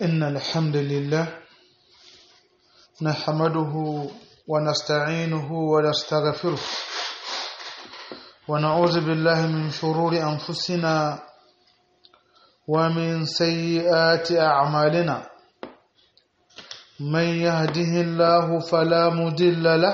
إن الحمد لله نحمده ونستعينه ونستغفره ونعوذ بالله من شرور أنفسنا ومن سيئات أعمالنا من يهده الله فلا مضل له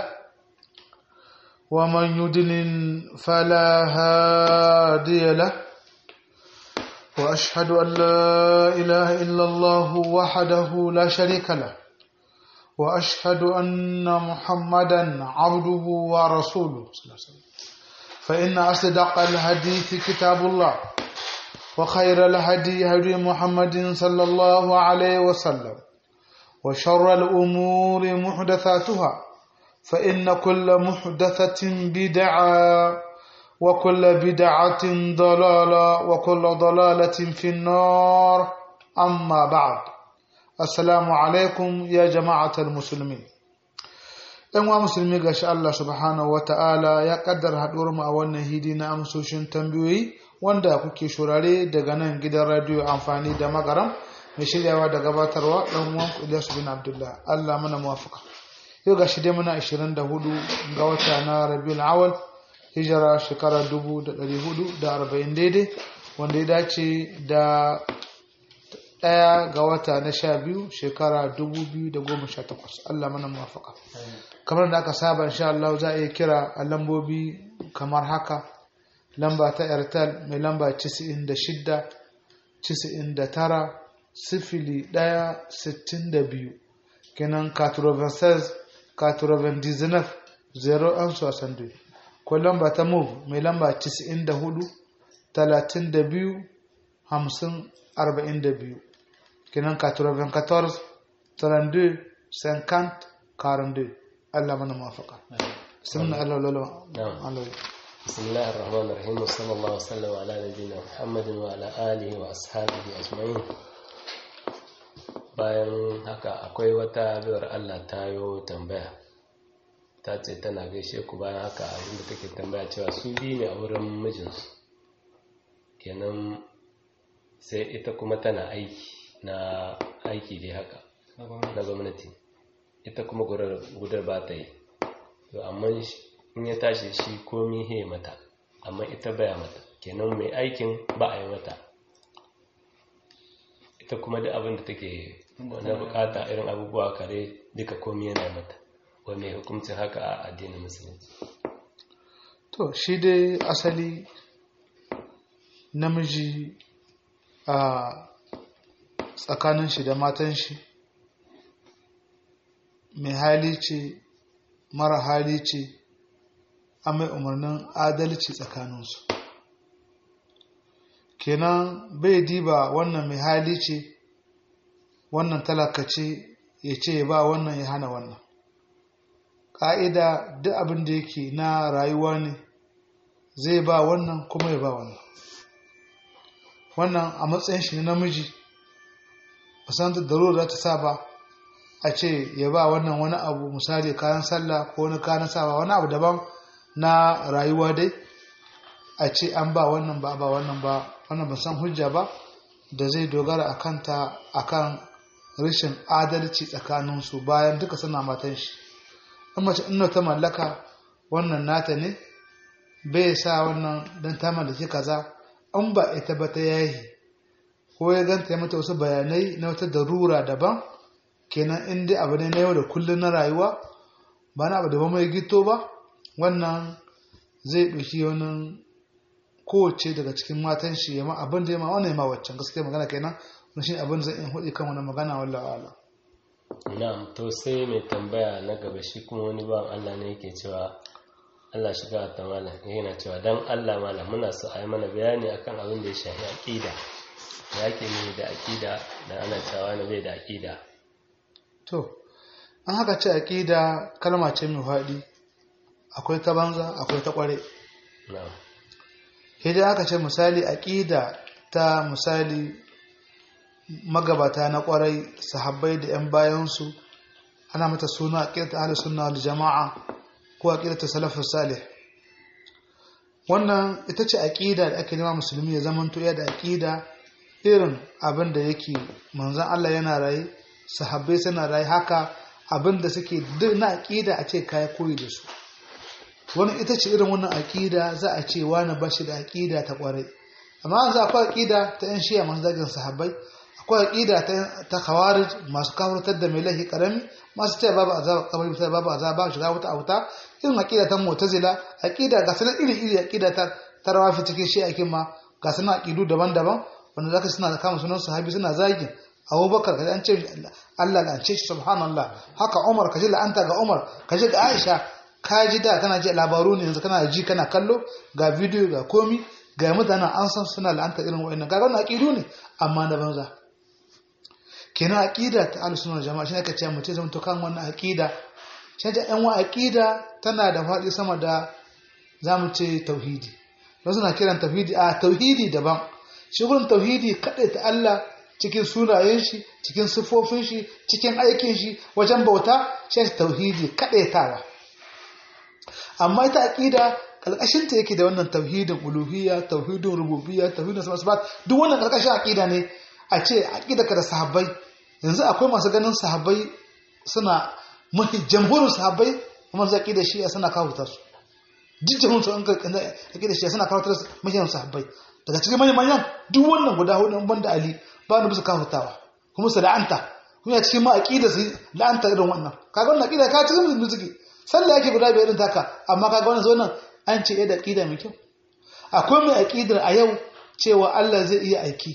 ومن يضلل فلا هادي له واشهد ان لا اله الا الله وحده لا شريك له واشهد ان محمدا عبده ورسوله صلى الله عليه وسلم فان اصدق الحديث كتاب الله وخير الهدي هدي محمد صلى الله عليه وسلم وشر الامور محدثاتها فان كل محدثه بدعه وكل بدعة ضلالة وكل ضلالة في النار أما بعد السلام عليكم يا جماعة المسلمين ‘yan wa musulmi ga Allah subhanahu wa ta'ala ya kaddar haɗuwar mu a wannan hidi na amsoshin tambayoyi wanda kuke shurare daga nan gidan radiyo amfani da magaram mai shiryawa da gabatarwa ɗan uwan Ilyasu bin Abdullah Allah mana muwafaka yau ga shi dai muna 24 ga wata na Rabiul Awal hijira shekara dubu da ɗari hudu da arba'in daidai wanda ya dace da ɗaya ga wata na sha biyu shekara dubu biyu da goma sha takwas Allah mana muwafaka kamar da aka saba insha Allah za a iya kira a lambobi kamar haka lamba ta airtel mai lamba 96 99 sifili ɗaya sittin da biyu kenan 96 99 0 an sosan ko lamba ta move mai lamba 94 32 50 42 kenan 94 32 50 42 Allah mana mafaka sunna Allah lolo Allah بسم الله الرحمن الرحيم وصلى الله وسلم على نبينا محمد وعلى آله وأصحابه أجمعين bayan haka akwai wata biyar Allah ta yi tambaya ta ce tana gaishe ku bayan haka abinda take tambaya cewa su biyu ne a wurin mijinsu kenan sai ita kuma tana aiki na aiki dai haka na gwamnati ita kuma gudar ba ta yi to amma in ya tashi shi komi he mata amma ita baya mata kenan mai aikin ba a yi mata ita kuma da abin da take na bukata irin abubuwa kare duka komi yana mata wani hukuncin haka a addinin musulunci to shi dai asali namiji a tsakanin shi da matan shi mai hali ce mara hali ce a mai umarnin adalci tsakaninsu kenan bai diba wannan mai hali ce wannan talaka ce ya ce ya ba wannan ya hana wannan ƙa'ida duk abin da yake na rayuwa ne zai ba wannan kuma ya ba wannan wannan a matsayin shi na namiji musamman da darura ta sa ba a ce ya ba wannan wani abu misali kayan sallah ko wani kayan sawa wani abu daban na rayuwa dai a ce an ba wannan ba ba wannan ba wannan ban san hujja ba da zai dogara a kanta akan rashin adalci tsakaninsu bayan duka suna matan shi in mace ina ta mallaka wannan nata ne bai sa wannan don ta mallaki kaza an ba ita ba ta yayi ko ya ganta ya mata wasu bayanai na wata darura daban kenan in dai abu ne na yau da kullum na rayuwa ba na abu da ba mai gito ba wannan zai ɗauki wani kowace daga cikin matan shi ya ma abin da ya ma wannan ya ma waccan gaskiya magana kenan wani shi abin zai in hudu kan wani magana wallah ala na'am to sai mai tambaya na gaba shi kuma wani ban Allah ne yake cewa Allah shiga ta malam yana cewa dan Allah malam muna so a yi mana bayani akan abin da ya shafi aqida da yake ne da aqida da ana cewa na bai da aqida to an haka ce aqida kalma ce mai faɗi akwai ta banza akwai ta kware na'am idan aka ce misali aqida ta misali magabata na kwarai sahabbai da 'yan bayansu ana mata suna aqidatu ahlus sunna wal jama'a ko aqidatu salafus salih wannan ita ce aqida da ake nema musulmi ya zamanto ya da aqida irin abin da yake manzon Allah yana raye sahabbai suna raye haka abin da suke duk na aqida a ce kai koyi da su wani ita ce irin wannan aqida za a ce wani bashi da aqida ta kwarai amma yanzu akwai aqida ta yan shiya masu zagin sahabbai akwai aqida ta ta khawarij masu kafirtar da mai lahi karami masu cewa babu azaba kabari sai babu azaba babu shiga wata auta irin aqida ta mu'tazila aqida ga sanan iri iri aqida ta tarawafi cikin shi akin ma ga sanan aqidu daban-daban wanda zaka suna da kama sunan sahabi suna zagin Abubakar kaji an ce Allah la ce shi subhanallah haka Umar kaji la'anta ga Umar kaji ga Aisha kaji da kana ji labaru ne yanzu kana ji kana kallo ga bidiyo ga komi ga mutanen an san suna la'anta irin wa'annan kaga wannan aqidu ne amma na banza kenan aqida ta ahlus sunna jama'a shine kace mutum zama to kan wannan aqida shi ta yan wa aqida tana da faɗi sama da zamu ce tauhidi wasu na kiran tauhidi a tauhidi daban shi gurin tauhidi kaɗai ta Allah cikin sunayen shi cikin siffofin shi cikin aikin shi wajen bauta shi tauhidi kaɗai tawa amma ita aqida kalkashin ta yake da wannan tauhidin uluhiyya tauhidin rububiyya tauhidin sabbat duk wannan kalkashin aqida ne a ce aqida ka da sahabbai yanzu akwai masu ganin sahabbai suna mafi jamhurin sahabbai kuma zai aqida shi suna kawo ta su duk jamhurin su an ka aqida shi suna kawo ta mafi sahabbai daga cikin manyan manyan duk wannan guda hudu ban da ali ba ni bisa kafirtawa kuma su la'anta kuma ya cikin ma aqida su la'anta irin wannan kaga wannan aqida ka cikin musulmi suke sallah yake guda biyar din taka amma kaga wannan zo nan an ce da aqida mai kyau akwai mai aqidar a yau cewa Allah zai iya aiki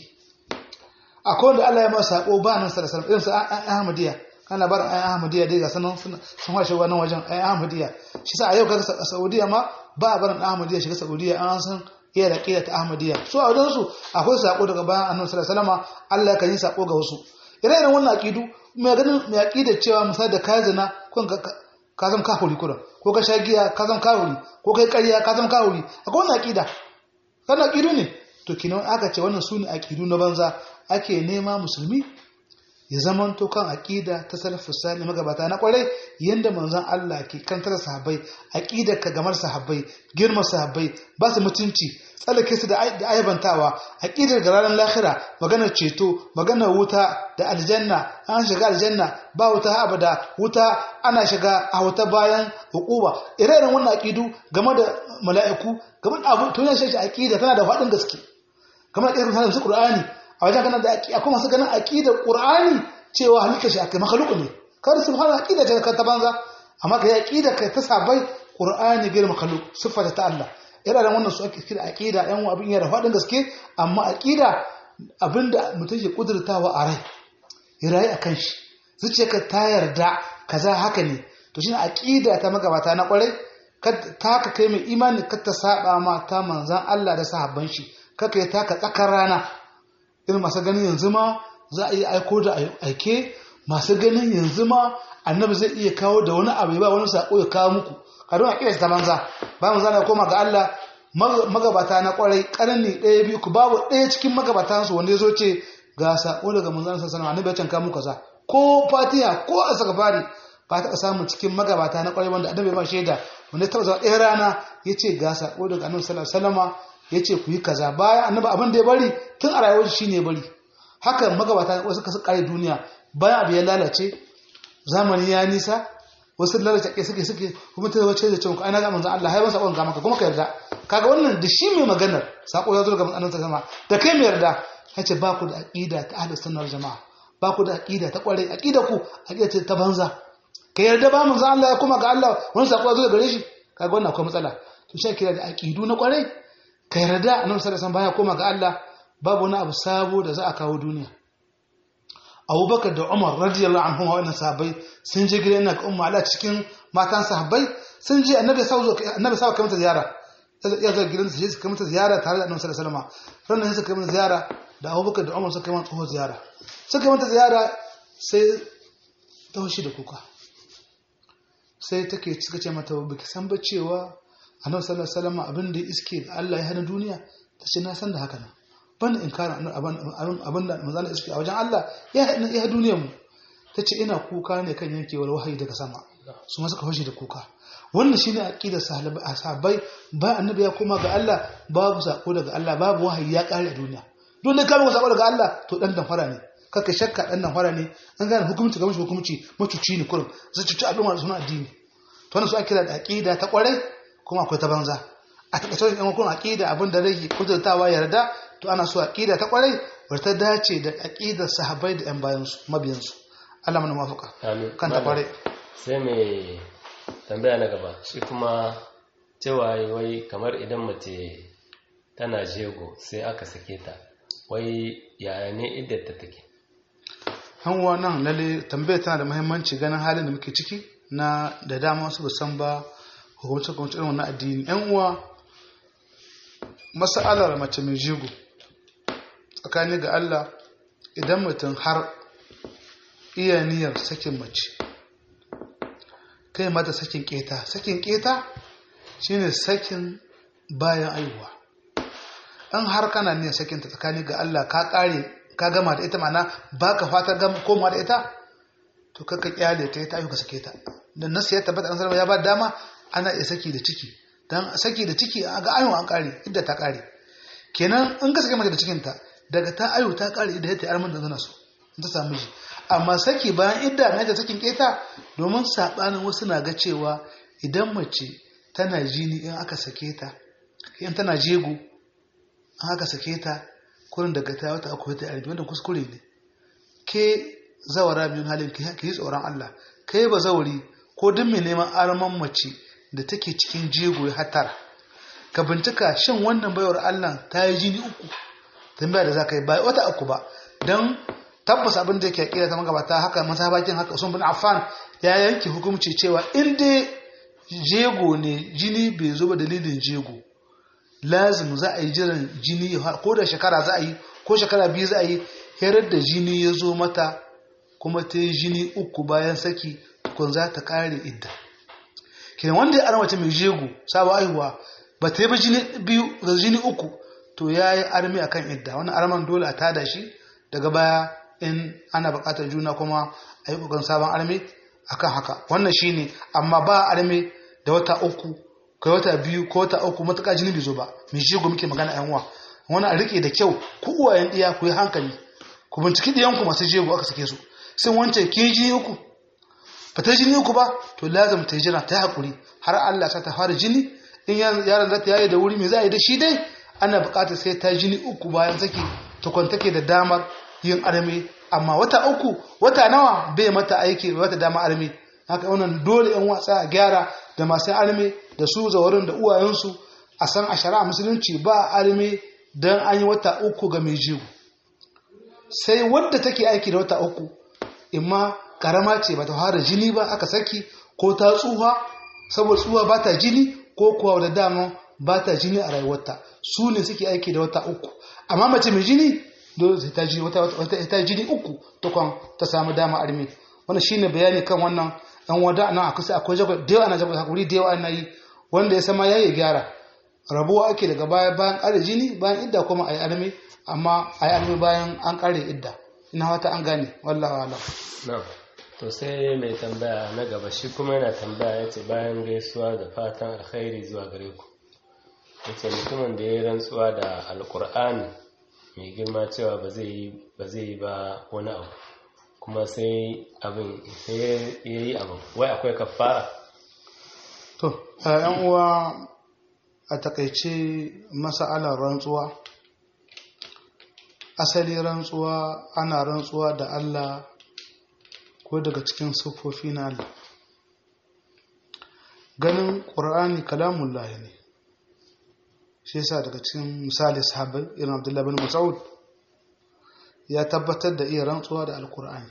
akwai wanda Allah ya masa sako ba nan sallallahu alaihi wasallam irin su Ahmadiyya kana bar ayan Ahmadiyya dai ga sanan sun hashe wannan wajen ayan Ahmadiyya shi sa a yau kaga Saudiya ma ba a barin Ahmadiyya shiga Saudiya an san iya da ƙila ta ahmadiyya su a wajensu akwai sako daga bayan annabi sallallahu alaihi wasallam Allah kan yi sako ga wasu ire iren wannan aqidu mai ganin mai aqida cewa misali da ka zina ko ka zama kafiri kuran ko ka sha giya ka zama kafiri ko kai ƙarya ka zama kafiri akwai wannan aqida wannan aqidu ne to kina aka ce wannan sune aqidu na banza ake nema musulmi ya zaman to kan aqida ta salafus salih magabata na kwarai yanda manzon Allah ke kantar sahabbai aqidar ka gamar sahabbai girma sahabbai ba su mutunci tsallake su da ayyabantawa aqidar ga ranar lahira maganar ceto maganar wuta da aljanna an shiga aljanna ba wuta abada wuta ana shiga a wuta bayan hukuba ire-iren wannan aqidu game da mala'iku game da abu to yana shi aqida tana da faɗin gaske kamar irin sanin su qur'ani a wajen ganin da akwai masu ganin aqidar qur'ani cewa halitta shi akai makhluq ne kar subhana aqida ta ta banza amma kai aqida kai ta sabai qur'ani gir makhluq sifa ta Allah ira da wannan su ake kira aqida yan abin yana fadin gaske amma aqida abinda mutum ke kudurtawa a rai irayi akan shi zuciyarka ta yarda kaza haka ne to shine aqida ta magabata na kwarai ta ka kai mai imani ka ta saba ma ta manzan Allah da sahabban shi kaka ya taka tsakar rana irin masu ganin yanzu ma za a iya aiko da aike masu ganin yanzu ma annabi zai iya kawo da wani abu ba wani sako ya kawo muku kadon a kiyasta banza ba mu zana koma ga Allah magabata na kwarai karni ɗaya biyu ku babu ɗaya cikin magabatan su wanda ya zo ce ga sako daga manzon sallallahu alaihi annabi ya canka muku kaza ko fatiha ko asgafari ba ta samu cikin magabata na kwarai wanda annabi ba shaida wanda ta zama ɗaya rana ya ce ga sako daga annabi sallallahu alaihi wasallam ya ce ku yi kaza bayan annabi abin da ya bari tun a rayuwar shi ne ya bari haka magabata wasu kasu kare duniya bayan abu ya lalace zamani ya nisa wasu lalace ke suke suke kuma ta wace da cewa ai na ga manzon Allah hai masa sakon ga maka kuma ka yarda kaga wannan da shi mai maganar sako ya zo daga annabi sama da kai mai yarda yace ba ku da aqida ta ahlus sunnar jamaa ba ku da aqida ta kware aqida ku aqida ce ta banza ka yarda ba manzon Allah ya kuma ga Allah wani sako ya zo daga gare shi kaga wannan akwai matsala to shi kira da aqidu na kware ka yarda annabi sallallahu alaihi wasallam baya koma ga Allah babu wani abu sabo da za a kawo duniya abubakar da umar radiyallahu anhu wa wannan sahabbai sun je gidan na umma ala cikin matan sahabbai sun je annabi sallallahu annabi sallallahu kai mata ziyara ya zo gidan su kai mata ziyara tare da annabi sallallahu alaihi wasallam sannan sai kai mata ziyara da abubakar da umar suka kai mata tsoho ziyara suka mata ziyara sai ta hoshi da kuka sai take suka ce mata baki san ba cewa annabi sallallahu alaihi wasallam abin da iske da Allah ya hana duniya ta ce na san da haka nan ban inkarin abin da manzana iske a wajen Allah ya ya duniyar mu ta ce ina kuka ne kan yankewar wahayi daga sama su ma suka fashe da kuka wannan shine aqidar sahabbai ba annabi ya koma ga Allah babu sako daga Allah babu wahayi ya kare a duniya duk da kama sabo daga Allah to dan dan fara ne kaka shakka dan dan fara ne an gane hukunci ga mishi hukunci mutuci ne kurum zai cuci al'umma da sunan addini to wannan su ake kira da aqida ta kwarai kuma akwai ta banza a takaice yan kun aqida abin da rage kudurtawa yarda to ana so aqida ta kwarai wata dace da aqidar sahabbai da yan bayan su mabiyan su Allah mana mafaka amin kan ta kwarai sai mai tambaya na gaba shi kuma cewa wai kamar idan mace tana jego sai aka sake ta wai yaya ne iddar ta take hanwa nan lalle tambaya tana da muhimmanci ganin halin da muke ciki na da dama wasu san ba hukumce hukumce irin wannan addini yan uwa mas'alar mace mai jigo tsakani ga Allah idan mutum har iya niyyar sakin mace kai mata sakin keta sakin keta shine sakin bayan aihuwa an har kana niyyar sakin ta tsakani ga Allah ka kare ka gama da ita mana baka fata gama koma da ita to kaka kyale ta ta ayyuka sake ta dan nasu ya tabbata an sarrafa ya ba dama ana iya saki da ciki dan saki da ciki ga ayyuka an kare idda ta kare kenan in ka sake mata da cikin ta daga ta ayu ta kare idda ta arman da zana so ta samu ji amma saki bayan idda na da sakin keta domin sabanin wasu na ga cewa idan mace tana jini in aka sake ta in tana jego an aka sake ta kurin daga ta wata akwai ta arbi wanda kuskure ne ke zawara biyun halin ki yi tsoron Allah kai ba zauri ko duk mai neman arman mace da take cikin jego ya hatara ka bincika shin wannan baiwar Allah ta yi jini uku tambaya da za ka yi ba wata uku ba don tabbas abin da yake kira ta magabata haka masabakin haka Usman bin Affan ya yanke hukunci cewa in dai jego ne jini bai zo ba dalilin jego lazim za a yi jiran jini ko da shekara za a yi ko shekara biyu za a yi herar da jini ya zo mata kuma ta yi jini uku bayan saki tukun za ta kare idda kenan wanda ya armace mai jego sabon aihuwa ba ta yi ba jini biyu da jini uku to ya yi armi a kan idda wani arman dole a tada shi daga baya in ana bukatar juna kuma a yi kokarin sabon armi akan haka wannan shine amma ba armi da wata uku ko wata biyu ko wata uku matuƙa jini bai zo ba mai jego muke magana yan uwa wani a rike da kyau ku uwayen ɗiya ku yi hankali ku binciki ɗiyanku masu jego aka sake su sun wance ke jini uku ba ta jini uku ba to lazim ta jira ta haƙuri har Allah sa ta fara jini in yaron za ta yaye da wuri mai za a yi da shi dai ana buƙatar sai ta jini uku bayan saki tukun take da damar yin arme amma wata uku wata nawa bai mata aiki bai mata dama arme haka wannan dole yan wasa a gyara da masu arme da su zawarin da uwayensu a san a shari'a musulunci ba arme don an yi wata uku ga mai jigo sai wadda take aiki da wata uku imma karama ce ba ta fara jini ba aka saki ko ta tsuha saboda tsuha ba ta jini ko kuwa da dama ba ta jini a rayuwarta su ne suke aiki da wata uku amma mace mai jini dole sai ta jini wata wata ta jini uku tukwan ta samu dama armi wannan shine bayani kan wannan dan wada nan akwai sai akwai jago da yawa ana jago hakuri da yawa ana yi wanda ya sama yayi gyara rabuwa ake daga baya bayan kare jini bayan idda kuma ayi armi amma ayi armi bayan an kare idda ina wata an gane wallahi wala na'am to sai mai tambaya na gaba shi kuma yana tambaya yace bayan gaisuwa da fatan alkhairi zuwa gare ku yace mutumin da ya rantsuwa da alkur'ani mai girma cewa ba zai yi ba zai yi ba wani abu kuma sai abin sai ya yi abin wai akwai kafara to yan uwa a takaice masa'alar rantsuwa asali rantsuwa ana rantsuwa da Allah ko daga cikin siffofi na Allah ganin ƙur'ani kalamun lahi ne shi yasa daga cikin misali sahabbai irin abdullahi bin mas'ud ya tabbatar da iya rantsuwa da alƙur'ani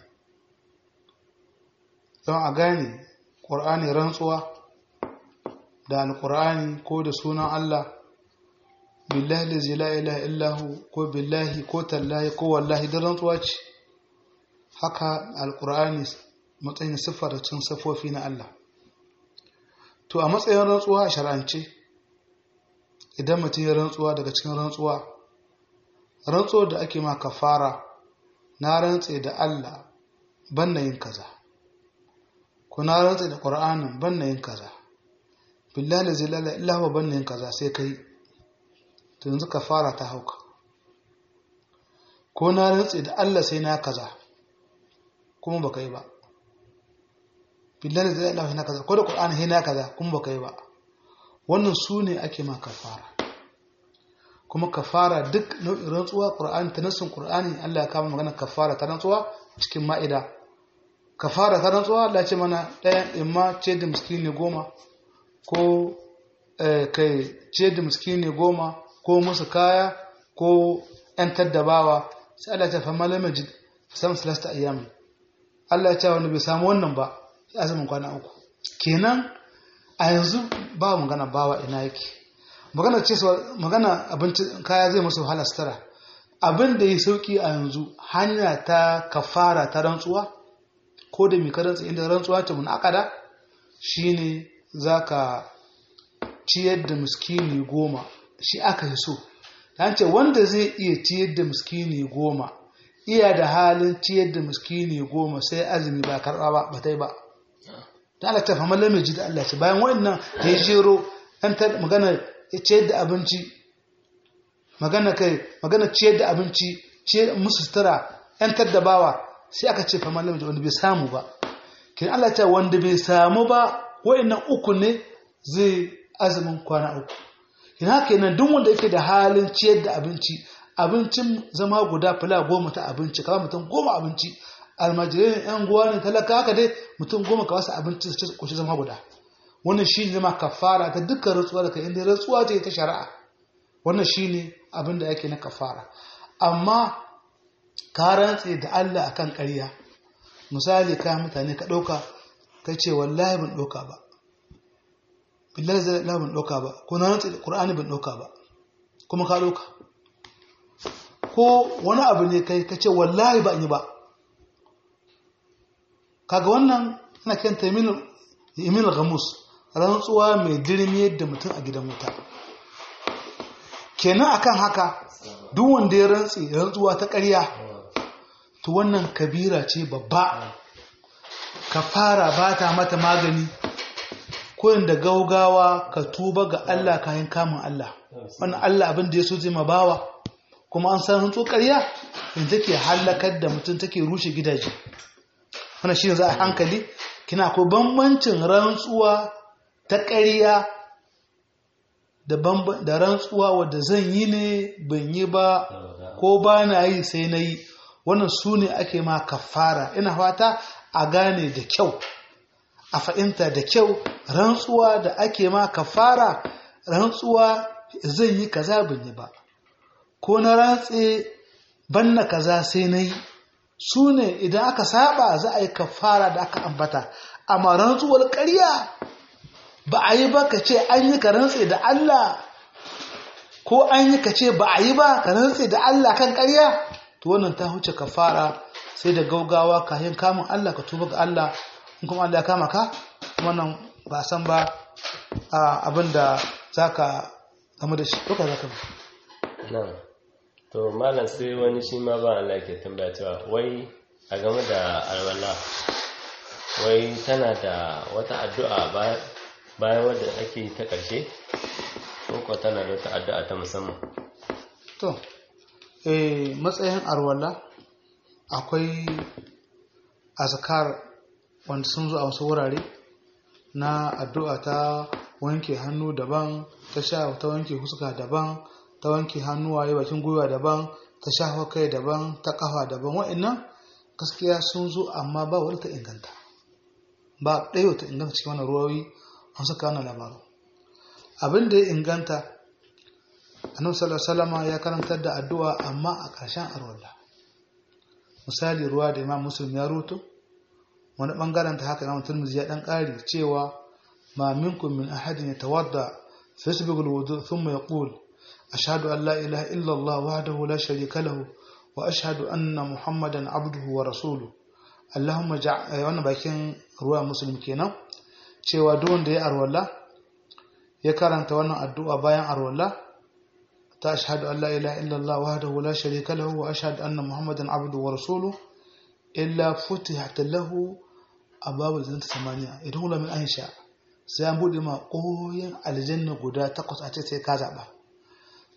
don a gane ƙur'ani rantsuwa da alƙur'ani ko da sunan Allah billahi lazi la ilaha illahu ko billahi ko tallahi ko wallahi da rantsuwa ce haka alkur'ani matsayin siffar cin siffofi na Allah to a matsayin rantsuwa a shar'ance idan mutum ya rantsuwa daga cikin rantsuwa rantsuwar da ake ma kafara na rantse da Allah ban yin kaza ko na rantse da Qur'anin ban yin kaza billahi la ilaha illahu ban yin kaza sai kai to yanzu kafara ta hauka ko na rantse da Allah sai na kaza kuma baka yi ba billahi zai Allah na kaza ko da Qur'ani sai na kaza kuma baka yi ba wannan su ne ake ma kafara kuma kafara duk nau'in rantsuwa Qur'ani ta nassin Qur'ani Allah ya kama magana kafara ta rantsuwa cikin ma'ida kafara ta rantsuwa Allah ya ce mana ɗayan imma ce da miskini goma ko kai ce da miskini goma ko musu kaya ko ‘yantar da bawa sai Allah ta fama lamajid samun salasta ayyamin Allah ya ce wani bai samu wannan ba ya azumin kwana uku kenan a yanzu ba magana bawa ina yake magana ce magana abinci kaya zai musu wahala sutura abin da ya sauki a yanzu hanya ta kafara ta rantsuwa ko da mika rantsa inda rantsuwa ta mun akada shine zaka ciyar da miskini goma shi aka yi so ta ce wanda zai iya ciyar da miskini goma iya da halin ciyar da miskini goma sai azumi ba karɓa ba ba ta yi ba ta Allah ta fama lamiji da Allah ce bayan wannan da ya jero an ta magana ciyar da abinci magana kai magana ciyar da abinci ciyar musu sutura yan taddabawa sai aka ce fama lamiji wanda bai samu ba kin Allah ta wanda bai samu ba wa'annan uku ne zai azumin kwana uku ina kenan duk wanda yake da halin ciyar da abinci abincin zama guda fila goma ta abinci kawai mutum goma abinci almajirai ne yan guwa ne talaka haka dai mutum goma ka wasu abinci su ci kushi zama guda wannan shi ne ma kafara ta dukkan rantsuwa da kai inda rantsuwa ce ta shari'a wannan shi ne abin da yake na kafara amma ka rantse da Allah akan ƙarya misali ka mutane ka ɗauka ka ce wallahi ban ɗauka ba billahi zai la ban ɗauka ba ko na rantse da ƙur'ani ban ɗauka ba kuma ka ɗauka ko wani abu ne kai ka ce wallahi ba yi ba kaga wannan ana kenta yamin gamus rantsuwa mai dirmi da mutum a gidan wuta kenan akan haka duk wanda ya rantsi rantsuwa ta ƙarya to wannan kabira ce babba ka fara ba ta mata magani koyin da gaugawa ka tuba ga Allah kayan kamun Allah wannan Allah abin da ya so zai ma bawa kuma an san rantsu ƙarya in take halakar da mutum take rushe gidaje wannan shi za a hankali kina ko bambancin rantsuwa ta ƙarya da rantsuwa wadda zan yi ne ban yi ba ko ba na yi sai na yi wannan su ne ake ma kafara ina fata a gane da kyau a fahimta da kyau rantsuwa da ake ma kafara rantsuwa zan yi kaza ban yi ba ko na rantse banna kaza sai na yi su ne idan aka saba za a yi kafara da aka ambata amma rantsuwar ƙarya ba a yi ba ka ce an yi ka rantse da Allah ko an yi ka ce ba a yi ba ka rantse da Allah kan ƙarya to wannan ta huce kafara sai da gaugawa kayan kamun Allah ka tuba ga Allah in kuma Allah ya kama ka wannan ba san ba abin da za ka gamu da shi ko ka za ka ba to malam sai wani shi ma ba Allah ke tambaya cewa wai a game da alwala wai tana da wata addu'a bayan wadda ake ta ƙarshe ko tana da wata addu'a ta musamman to eh matsayin arwala akwai azkar wanda sun zo a wasu wurare na addu'a ta wanke hannu daban ta sha ta wanke huska daban ta wanke hannuwaye bakin gwiwa daban ta shafa kai daban ta kafa daban wa'annan gaskiya sun zo amma ba wani ta inganta ba ɗaya ta inganta cikin wani ruwawi an saka wani labaru abin da ya inganta annabi sallallahu alaihi ya karantar da addu'a amma a ƙarshen arwalla misali ruwa da imam muslim ya ruto wani bangaren ta haka imam turmizi ya dan ƙari cewa ma minkum min ahadin yatawadda fa yasbiqu alwudu thumma yaqul أشهد أن لا إله إلا الله وحده لا شريك له وأشهد أن محمدا عبده ورسوله اللهم جع wannan bakin ruwa muslim kenan cewa duk wanda ya arwalla ya karanta wannan addu'a bayan arwalla ta ashhadu an la ilaha illa Allah wahdahu la sharika lahu wa ashhadu anna muhammadan abduhu wa rasuluhu illa futihat lahu abwabul jannati samaniya idan min aisha sai an bude ma koyin aljanna guda takwas a ce sai ka zaba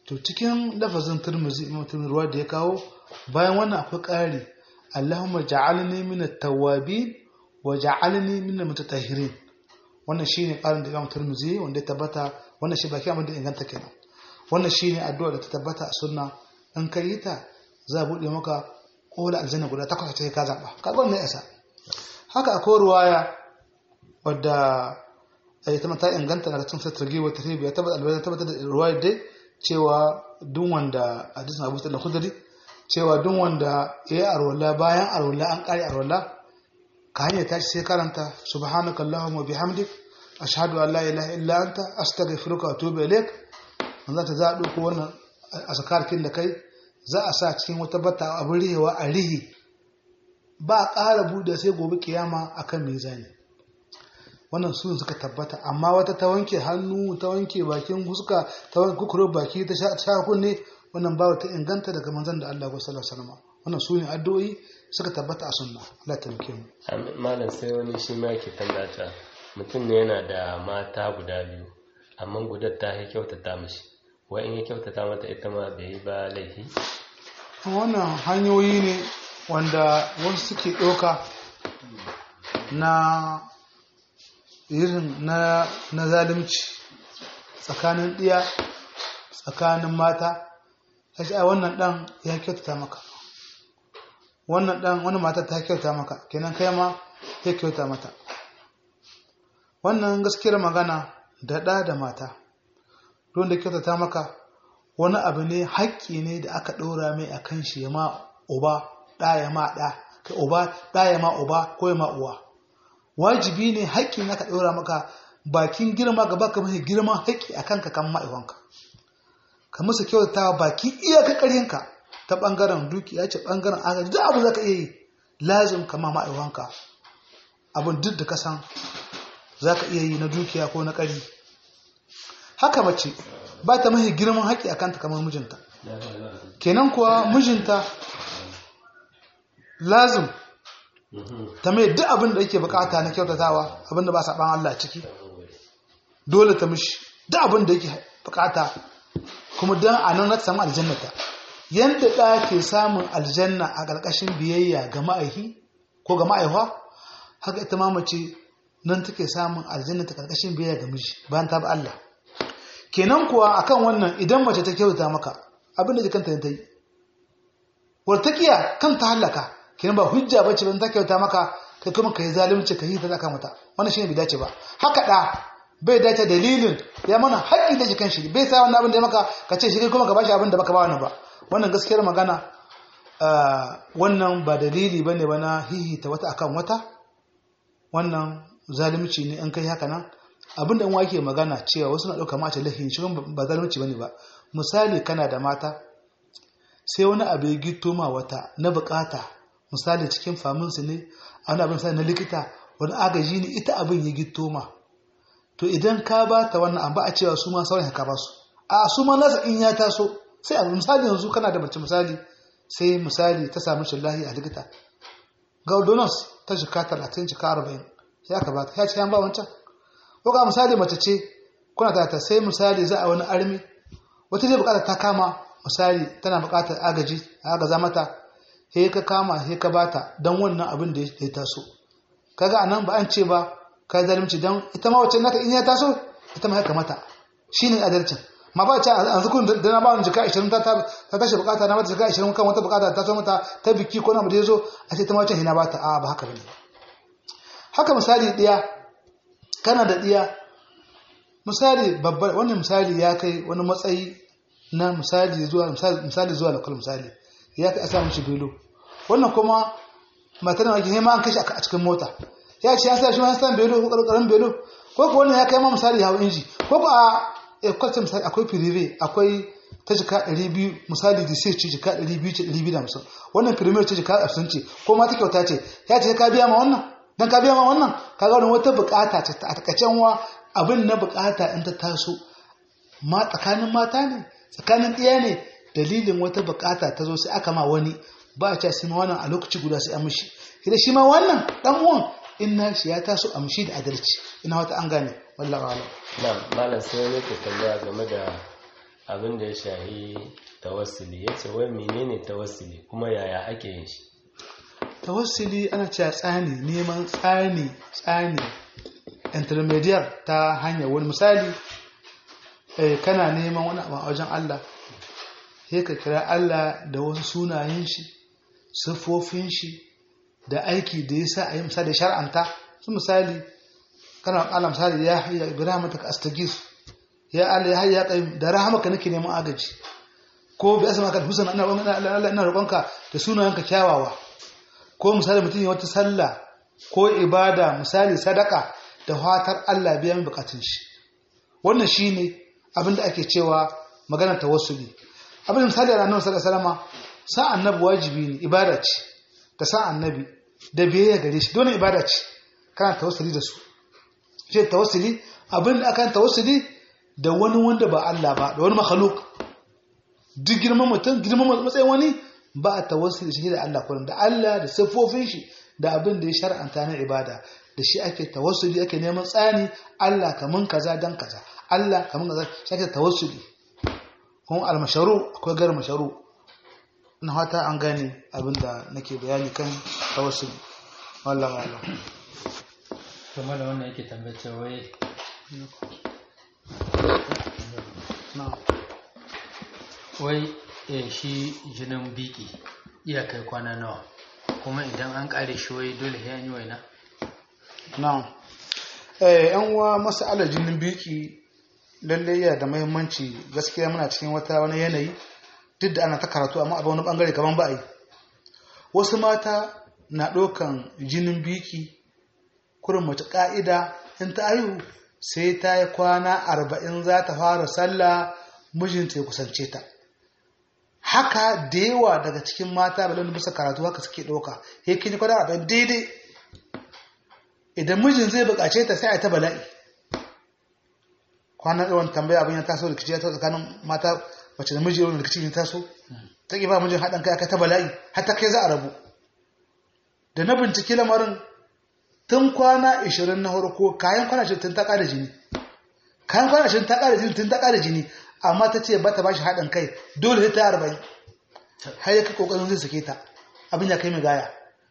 to cikin lafazin turmuzi imam turmuzi ruwa da ya kawo bayan wannan akwai ƙari Allahumma ja'alni min at-tawwabin wa ja'alni min al-mutatahhirin wannan shine ƙarin da imam turmuzi wanda ya tabbata wannan shi baki abin da inganta kenan wannan shine addu'a da ta tabbata a sunna in ka yi ta za a buɗe maka ƙola aljanna guda takwas ta ka zaɓa kaga wannan yasa haka akwai ruwaya wadda ita ma ta inganta daga cikin satar wata ribi ya tabbata albayan tabbata da ruwaya dai cewa duk wanda hadisin Abu Sa'id al-Khudri cewa duk wanda ya yi arwala bayan arwala an kare arwala ka hanyar tashi sai karanta subhanaka allahumma bihamdik ashhadu an la ilaha illa anta astaghfiruka wa atubu ilaik manzo ta za a dauko wannan asakarkin da kai za a sa cikin wata bata abin rihewa a rihi ba a ƙara buɗe sai gobe kiyama akan mizani wannan su suka tabbata amma wata ta wanke hannu ta wanke bakin huska ta wanke kukurar baki ta sha kunne wannan ba ta inganta daga manzon da Allah sallallahu alaihi wasallam wannan su ne addu'o'i suka tabbata a sunna Allah ta muke mu malam sai wani shi ma yake tambata mutum ne yana da mata guda biyu amma gudar ta yi kyautata mishi wa in ya kyautata mata ita ma bai yi ba laifi wannan hanyoyi ne wanda wasu suke ɗauka na irin na na zalunci tsakanin ɗiya tsakanin mata kashi a wannan ɗan ya kyautata maka wannan ɗan wani mata ta kyauta maka kenan kai ma ya kyauta mata wannan gaskiyar magana da ɗa da mata don da kyautata maka wani abu ne haƙƙi ne da aka ɗora mai a kan shi ya ma uba ɗa ya ma ɗa kai uba ɗa ya ma uba ko ya ma uwa wajibi ne haƙƙi na ka ɗora maka bakin girma gaba ka mafi girman haƙƙi a kanka kan ma'aikanka ka musu kyautatawa baki iyaka ƙarhinka ta ɓangaren dukiya ce ɓangaren agaji duk abu za ka iya yi lazim kama ma'aikanka abin duk da ka san za ka iya yi na dukiya ko na ƙari haka mace ba ta mahi girman haƙƙi a kanta kamar mijinta kenan kuwa mijinta lazim ta mai duk abin da yake bukata na kyautatawa abin da ba saɓan Allah ciki dole ta mishi duk abin da yake bukata kuma don a nan na samu aljannata yadda ɗa ke samun aljanna a ƙarƙashin biyayya ga ma'aihi ko ga ma'aihuwa haka ita ma mace nan take samun aljanna ta ƙarƙashin biyayya ga miji bayan ta bi Allah kenan kuwa akan wannan idan mace ta kyauta maka abin da jikanta ta yi wartakiya kan ta hallaka kenan ba hujja ba ce ban ta kyauta maka kai kuma ka yi zalunci ka yi ta zaka mata wannan shine bai dace ba haka da bai dace dalilin ya mana haƙƙi da jikan shi bai sa wannan abin da ya maka ka ce shi kai kuma ka bashi abin da baka ba wani ba wannan gaskiyar magana wannan ba dalili bane ba na hihita wata akan wata wannan zalunci ne in kai haka nan abin da wake magana cewa wasu na ɗauka mace laifin shi ba zalunci bane ba misali kana da mata sai wani abu ya gito ma wata na bukata misali cikin faminsu ne a wani abin misali na likita wani agaji ne ita abin ya gito ma to idan ka ba ta wannan abu a cewa su ma sauran ka ba su a su ma nasa in ya taso sai abu misali yanzu kana da mace misali sai misali ta samu shi lahi a likita ga ordonance ta jika talatin jika arba'in ya ka ba ta ya ce yan ba wancan ko ga misali mace ce kuna ta ta sai misali za a wani armi wata zai bukata ta kama misali tana bukatar agaji a agaza mata he ka kama he ka bata don wannan abin da ya taso kaga anan ba an ce ba ka zalunci don ita ma wacce naka in ya taso ita ma haka mata shine adalcin ma ba ce a zukun da na ba wani jika 20 ta ta tashi bukata na mata jika 20 kan wata bukata ta so mata ta biki ko na mu da yazo a ce ita ma wacce hina bata a ba haka bane haka misali diya kana da diya misali babbar wannan misali ya kai wani matsayi na misali zuwa misali zuwa lokal misali ya kai a samun shi belo wannan kuma matar da ake ma an kashe a cikin mota ya ce ya sa shi wani san belo ko karkarin belo ko ko wannan ya kai ma misali hawa inji ko ko a kwalce misali akwai firive akwai ta jika 200 misali da sai ce jika 200 ce 250 wannan firive ce jika 50 ce ko ma ta kyauta ce ya ce ka biya ma wannan dan ka biya ma wannan ka ga wata bukata ce a takacen wa abin na bukata in ta taso ma tsakanin mata ne tsakanin ɗaya ne dalilin wata bukata ta zo sai aka ma wani ba a ce sai ma wannan a lokaci guda sai an mishi idan shi ma wannan dan uwan in na shi ya taso a mishi da adalci ina wata an gane wallahi alam na'am malam sai wani ke tambaya game da abin da ya shahi tawassuli ya ce wai menene tawassuli kuma yaya ake yin shi tawassuli ana cewa tsani neman tsani tsani intermediate ta hanyar wani misali eh, kana neman wani abu a wajen Allah sai ka kira Allah da wasu sunayen shi siffofin shi da aiki da ya sa a yi misali shar'anta su misali kana Allah misali ya hayya Ibrahim ta astagis ya Allah ya hayya qayyim da rahamaka nake neman agaji ko bi asma ka husna ina ina ina roƙonka da sunayenka kyawawa ko misali mutum ya wata sallah ko ibada misali sadaka da fatar Allah biya min bukatun shi wannan shine abinda ake cewa maganar tawassuli abin da misali a annabi sallallahu alaihi wasallam sa annabi wajibi ne ibada ce ta sa annabi da biyayya gare shi dole ibada ce kana tawassuli da su shi tawassuli abin da akan tawassuli da wani wanda ba Allah ba da wani makhluk duk girman mutum girman matsayin wani ba a tawassuli shi da Allah kullum da Allah da siffofin shi da abin da ya shar'anta na ibada da shi ake tawassuli ake neman tsani Allah kamun kaza dan kaza Allah kamun kaza shi ake tawassuli kuma almasharu akwai gar masharu na fata an gane abin da nake bayani kan tawassuli wallahi wallahi kuma da wannan yake tambace wai na wai eh, shi jinin biki iya kai kwana nawa kuma idan an kare shi wai dole sai an yi waina na eh yan uwa mas'alar jinin biki lalle yana da muhimmanci gaskiya muna cikin wata wani yanayi duk da ana ta karatu amma a wani bangare kaman ba a yi wasu mata na ɗaukan jinin biki kurin mace ƙa'ida in ta haihu sai ta yi kwana arba'in za ta fara sallah mijinta ya kusance ta haka da yawa daga cikin mata balon bisa karatu haka suke ɗauka ya kini kwana arba'in daidai idan mijin zai buƙace ta sai a ta bala'i kwanan yawan tambaya abin ya taso rikici ya taso tsakanin mata mace da miji yawan rikici ya taso ta ƙi ba mijin haɗin kai aka ta bala'i har ta kai za a rabu da na binciki lamarin tun kwana 20 na farko kayan kwana 20 tun ta ƙara jini kayan kwana 20 ta ƙara jini tun ta ƙara jini amma ta ce ba ta ba shi haɗin kai dole sai ta yi arba'in har ya kai ƙoƙarin zai sake ta abin ya kai mai gaya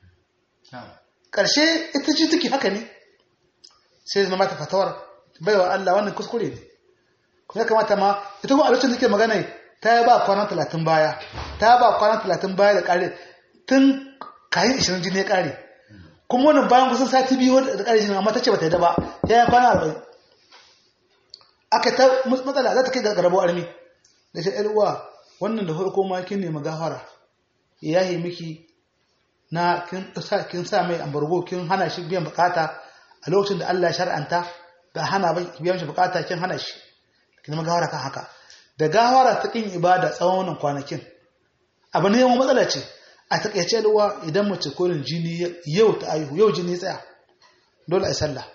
ƙarshe ita ce take haka ne sai zama mata fatawar baiwa Allah wannan kuskure ne kuma ya kamata ma ita kuma a lokacin da take magana ta yi ba kwana talatin baya ta ba kwana talatin baya da ƙare tun kayan ishirin jini ya ƙare kuma wannan bayan kusan sati biyu da ƙare jini amma ta ce ba ta yi da ba ya yi kwana arba'in aka ta matsala za ta kai ga garabo armi da shi ‘yar uwa wannan da farko ma kin nemi gafara ya yi miki na kin sa mai ambargo kin hana shi biyan bukata a lokacin da Allah ya shar'anta da hana bai biyan shi bukata kin hana shi kin nemi gafara kan haka da gafara ta kin ibada tsawon wannan kwanakin abu ne yawan matsala ce a takaice ruwa idan mace kolin jini yau ta aihu yau jini tsaya dole a yi sallah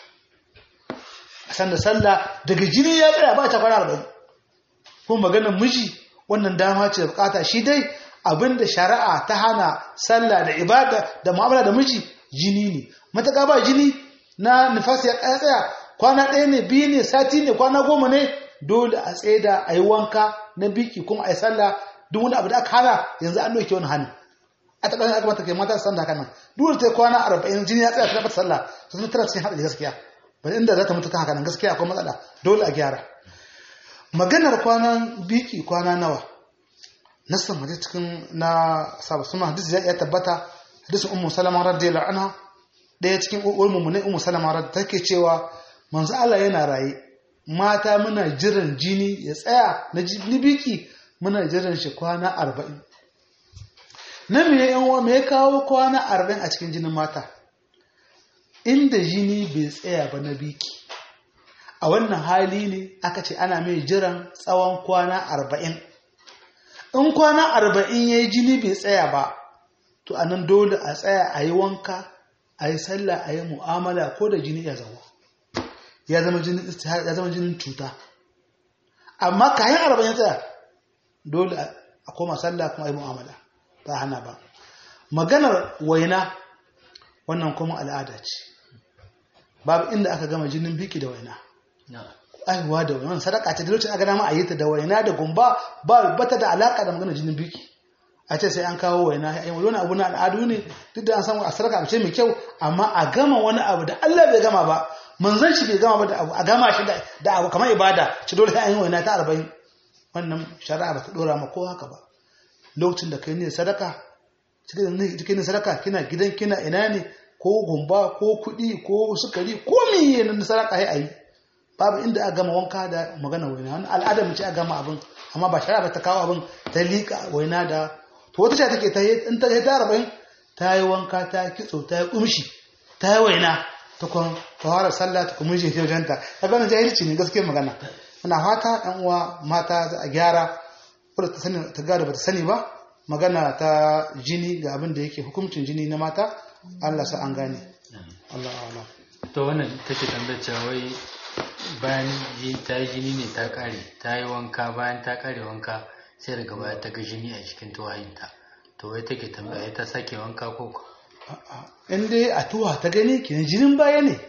a san da sallah daga jini ya tsaya ba ta kwana arba'in kuma maganar miji wannan dama ce da bukata shi dai abinda shari'a ta hana sallah da ibada da mu'amala da miji jini ne mataka ba jini na nifasi ya tsaya kwana ɗaya ne biyu ne sati ne kwana goma ne dole a tsaida a yi wanka na biki kuma a yi sallah duk wani abu da aka hana yanzu an ɗauke wani hannu a taɓa aka mata kai mata san da haka nan dole ta kwana arba'in jini ya tsaya ta taɓa sallah ta zama tana cikin haɗari gaskiya ba inda za ta mutu ta haka nan gaskiya akwai matsala dole a gyara maganar kwanan biki kwana nawa nasan hadisi cikin na sabu suna hadisi ya tabbata hadisin ummu salama radiyallahu anha daya cikin uwar mu ne ummu salama radiyallahu take cewa manzo Allah yana raye mata muna jiran jini ya tsaya na jini biki muna jiran shi kwana 40 na me yan uwa me ya kawo kwana 40 a cikin jinin mata inda jini bai tsaya ba na biki a wannan hali ne aka ce ana mai jiran tsawon kwana 40 in kwana arba'in ya yi jini bai tsaya ba to a nan dole a tsaya a yi wanka a yi sallah a yi mu'amala ko da jini ya zama ya zama jinin ya zama jinin cuta amma kayan arba'in ya tsaya dole a koma sallah kuma a yi mu'amala ba hana ba maganar waina wannan kuma al'ada ce babu inda aka gama jinin biki da waina aihuwa da wani sadaka ce da lokacin aka dama a yi ta da waina da gumba ba bata da alaka da magana jinin biki a ce sai an kawo waina ai wani abu na al'adu ne duk da an samu a sadaka abu ce mai kyau amma a gama wani abu da Allah bai gama ba manzon shi bai gama ba da abu a gama shi da abu kamar ibada ci dole sai an yi waina ta arba'in wannan shari'a ba ta dora ma ko haka ba lokacin da kai ne sadaka cikin sadaka kina gidan kina ina ne ko gumba ko kuɗi ko sukari ko miye na sadaka sai ayi babu inda a gama wanka da magana waina wani al'ada mu ce a gama abin amma ba shari'a ba ta kawo abin ta liƙa waina da to wata ce take ta in ta ta arba'in ta yi wanka ta kitso ta yi kumshi ta yi waina ta kwan ta fara sallah ta kuma je wajenta ta gana jahilci ne gaskiyar magana ina fata ɗan uwa mata za a gyara wadda ta sani ta gada ba ta sani ba magana ta jini ga abin da yake hukuncin jini na mata Allah sa an gane Allah Allah to wannan take tambayar cewa wai bayan ta yi jini ne ta kare ta yi wanka bayan ta kare wanka sai daga baya ta ga jini a cikin tuwayinta to wai take tambaya ta sake wanka ko ko in dai a tuwa ta gani kenan jinin baya ne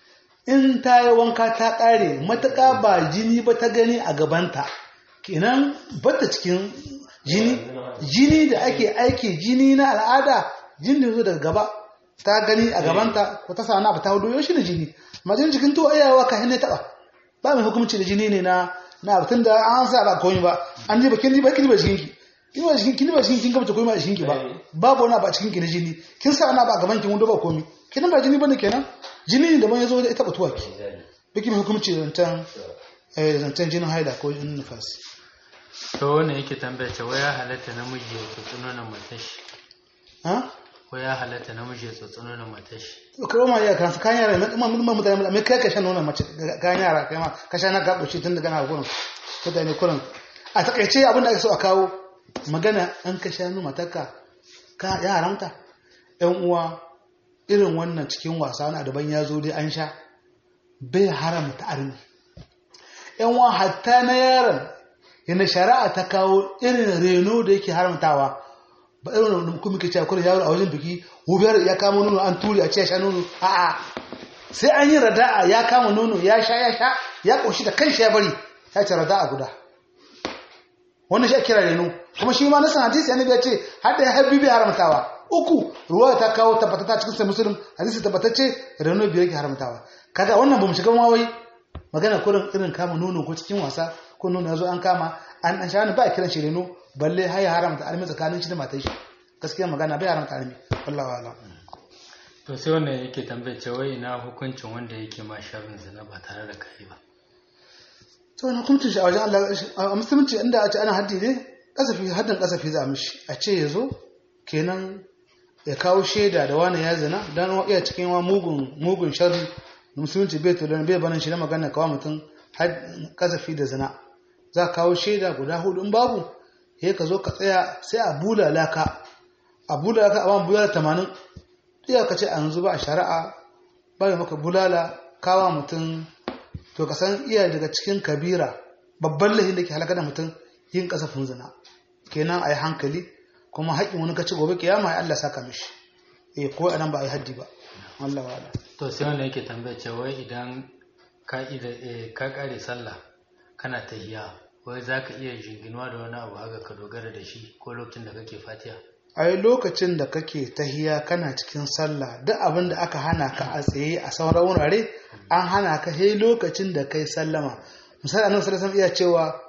in ta yi wanka ta kare matuƙa ba jini ba ta gani a gabanta kenan bata cikin jini jini da ake aiki jini na al'ada jini da zo daga gaba ta gani a gabanta ko ta sana ba ta hudu shi ne jini majin cikin tuwa iyawa ka hinne taba ba mai hukumci da jini ne na na tun da an sa ba komai ba an ji ba kin ji ba kin ba cikin ki kin ba cikin kin ba cikin kin gaba komai ba cikin ki ba babu wani ba cikin ki na jini kin sa ana ba gaban kin wanda ba komai kin ba jini bane kenan jini ne da ban yazo ya taba tuwa ki biki mai hukumci da zantan eh zantan jinin haila ko jinin nufasi to wannan yake tambaya ce waya halatta namiji ya tsotsuno na matashi ha ko ya halatta namiji ya tsotsuno na matashi karo ma ya kan kan yara mai mun mun mutane mai kai ka shan nonon mace kan yara kai ma ka sha na gabo shi tun daga na gurin mutane kurin a takaice abin da ake so a kawo magana an ka sha nonon matarka ka ya haramta yan uwa irin wannan cikin wasa na daban ya zo dai an sha bai haramta arni yan uwa hatta na yaron yana shari'a ta kawo irin reno da yake haramtawa ba irin da kuma ke cewa kullum yaro a wajen biki hubiyar ya kama nono an turi a ce sha nono a'a sai an yi rada'a ya kama nono ya sha ya sha ya koshi da kanshi ya bari ya ce rada'a guda wannan shi a kira reno kuma shi ma nasan hadisi annabi ya ce har da ya habbi bai haramtawa uku ruwa ta kawo tabbatata cikin sai musulun hadisi tabbatacce reno biyar ke haramtawa kaga wannan bamu shiga mawai magana kurin irin kama nono ko cikin wasa ko nono yazo an kama an an sha ba a kiran shi reno balle har ya haramta almi tsakanin shi da matar shi gaskiya magana bai haramta almi wallahi wala to sai wannan yake tambaye cewa ina hukuncin wanda yake ma sharrin zina ba tare da kai ba to na hukuncin shi a wajen Allah a musulunci inda a ce ana haddi ne kasafi haddin kasafi za mishi a ce yazo kenan ya kawo shaida da wani ya zina dan iya cikin wa mugun mugun sharri musulunci bai to dan bai banin shi na magana kawo mutum kasafi da zina za ka kawo shaida guda hudu in babu sai ka zo ka tsaya sai a bulala ka a bulala ka a ban bulala tamanin iya ka ce a yanzu ba a shari'a ba maka bulala kawa mutum to ka san iya daga cikin kabira babban lahin da ke halaka da mutum yin kasafin zina kenan a yi hankali kuma haƙƙin wani kaci gobe kiyama ya Allah saka mishi eh ko anan ba a yi haddi ba Allah wa Allah to sai wanda yake tambaya cewa idan ka ka kare sallah kana tahiya wai za ka iya jinginuwa da wani abu haka ka dogara da shi ko lokacin da kake fatiya ai lokacin da kake tahiya kana cikin sallah duk abin da aka hana ka a tsaye a sauran wurare an hana ka sai lokacin da kai sallama misali annabi sallallahu alaihi iya cewa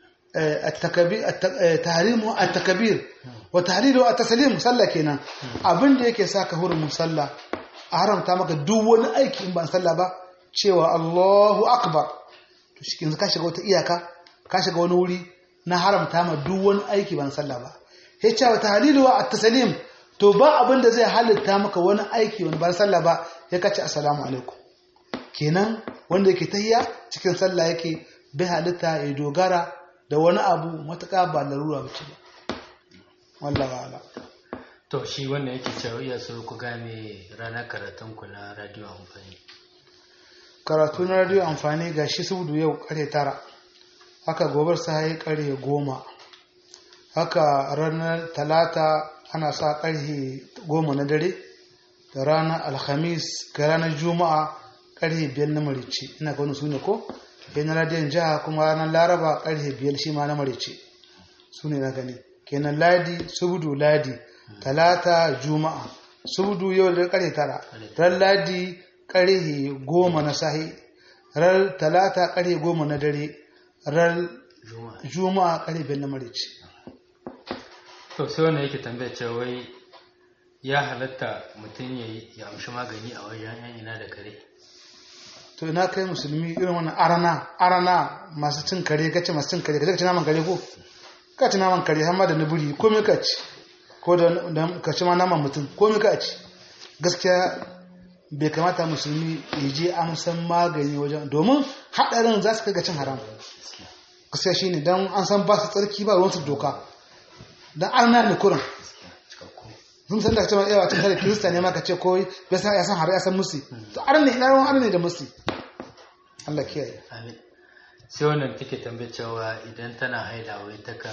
tahrimu at-takbir wa tahlilu at-taslim sallah kenan abin da yake saka hurumin sallah a haramta maka duk wani aiki in ba sallah ba cewa Allahu akbar to shi ka shiga wata iyaka ka shiga wani wuri na haramta ma duk wani aiki ban sallah ba ya ce wa tahlilu wa at-taslim to ba abin da zai halitta maka wani aiki wani ban sallah ba ya kace assalamu alaikum kenan wanda yake tahiyya cikin sallah yake bai halitta ya dogara da wani abu matuƙa ba larura ba ce ba wallahi ala to shi wanda yake cewa iya so ku game ranar karatun ku na radio amfani karatu na radio amfani ga shi sudu yau kare tara haka gobar sai kare goma haka ranar talata ana sa karhe goma na dare da ranar alhamis ga ranar juma'a karhe biyar na marici ina ga wani su ne ko kenan radiyon jiha kuma ranar laraba karfe biyar shi ma na marice su ne na gani kenan ladi subudu ladi talata juma'a subudu yau da karfe tara ran ladi karfe goma na sahi ran talata karfe goma na dare ran juma'a juma'a karfe biyar na marice to sai wannan yake tambaya cewa wai ya halatta mutum ya yi ya amshi magani a wajen yan ina da kare to ina kai musulmi irin wannan arana arana masu cin kare kace masu cin kare kace ka ci naman kare ko ka ci naman kare har ma da nuburi ko me ka ci ko da da- ka ci ma naman mutum ko me ka ci gaskiya bai kamata musulmi ya je amsan magani wajen domin hadarin za su kai ga cin haram gaskiya shine dan an san ba su tsarki ba ruwan su doka dan arna ne kurin cikakku sun san da cewa yawa cin kare kirista ne ma ka ce ko ya san ya san har ya san musi to arna ina ruwan arna ne da musi Allah kiyaye amin sai wannan take tambaya cewa idan tana haila wai takan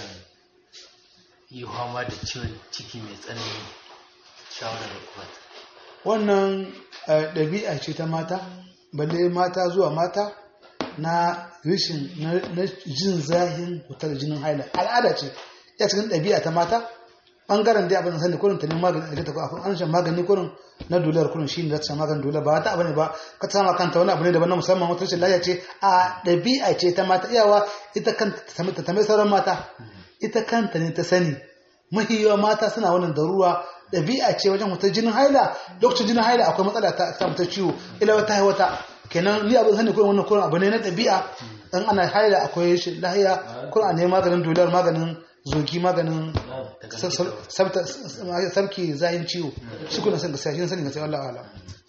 yi fama da ciwon ciki mai tsanani shawarar da kuma wannan eh, ɗabi'a ce ta mata balle mata zuwa mata na rishin na na jin zahin wutar jinin haila al'ada ce ya cikin ɗabi'a ta mata ɓangaren dai abin da sani kurin ta neman magani da ta kuma an shan magani kurin na dolar kurin shi ne za ta shan maganin dolar ba wata abu ne ba ka ta sama kanta wani abu ne daban na musamman wata rashin lafiya ce a ɗabi'a ce ta mata iyawa ita kanta ta sami- ta tambayi sauran mata ita kanta ne ta sani mahiyawa mata suna wannan daruwa ɗabi'a ce wajen wutar jinin haila lokacin jinin haila akwai matsala ta samu ta ciwo ila wata hai wata kenan ni abin sani kurin wannan kurin abu ne na ɗabi'a in ana haila akwai shi lahiya kurin a neman maganin dolar maganin zogi maganin sa- sa- sabta sabki zahin ciwo shi kuna san gaskiya shi ne sani gaskiya Allah ala